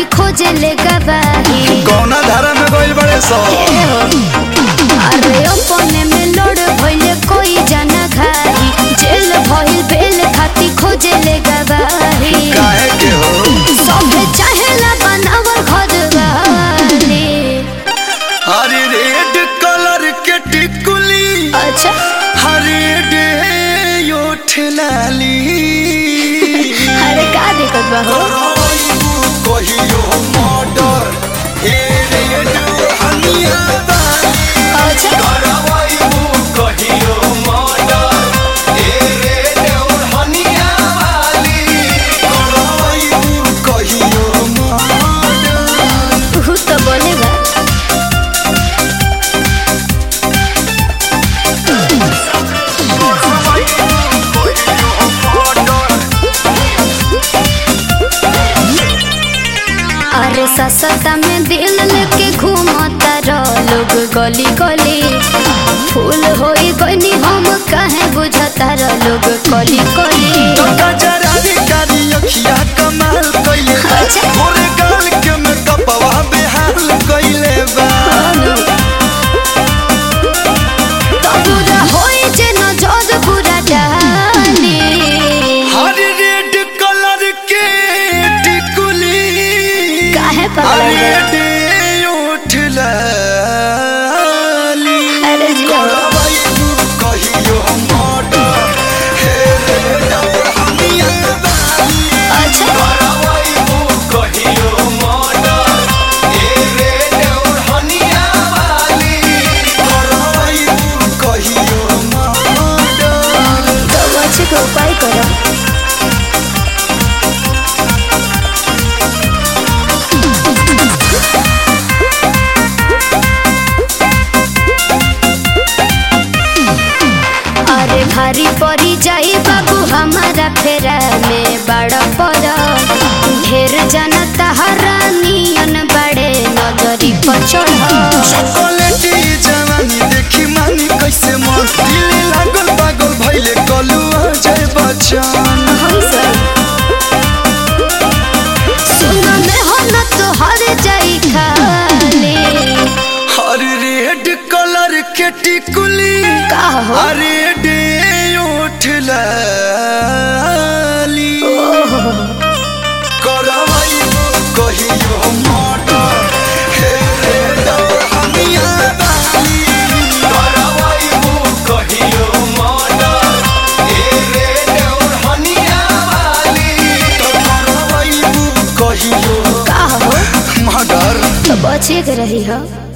खोजे ले गवाही कौना धारा में गइल बड़े सो ए हो। अरे अपने में लड़ भइले कोई जाना घाही जेल भइल बेल खाती खोजे ले गवाही काहे के हो सभे चाहेला बनावर घर वाली हरी रेड कलर के टिकुली अच्छा हरी डे यो ठेलाली अरे का दिक्कत बा हो कहियो मर्डर हे रेड हनिया बाली अच्छा करवाइबू कहियो मर्डर हे रेड हनिया बाली करवाइबू कहियो मर्डर तू तो बोलेगा अरे ससता में दिल लेके घूमता रह लोग गली गली फूल होई गनी हम काहे बुझता रह लोग कली कली गजरानी कारी अखिया कमाल कइले बा अच्छा। मोरे गाल के में कपवा बेहाल कइले बा तो पूरा होई जे नजर पूरा डाली हर रेड कलर के टिकुली काहे हर पागल है? रेड ओठ लाली अरे जिया करवाइबू कहियो मर्डर हे रेड हनिया बाली अच्छा करवाइबू कहियो मर्डर हे रेड हनिया बाली करवाइबू कहियो मर्डर तो बच्चे का उपाय करो अरे भारी पड़ी जाई बाबू हमारा फेरा में बड़ पर ढेर जनता हरानियन बड़े नजरी पर चढ़ चॉकलेटी जवानी देखी मानी कैसे मन दिल लागल पागल भइले कलुआ जय बच्चन सुन में हो न तो हर जाई खाली हर रेड कलर के टिकुली का हो अरे डे ओठ लाली करवाइबू कहियो मर्डर हे रेड हनिया बाली करवाइबू कहियो मर्डर हे रेड हनिया बाली करवाइबू कहियो का हो मर्डर तो बचे के रही हो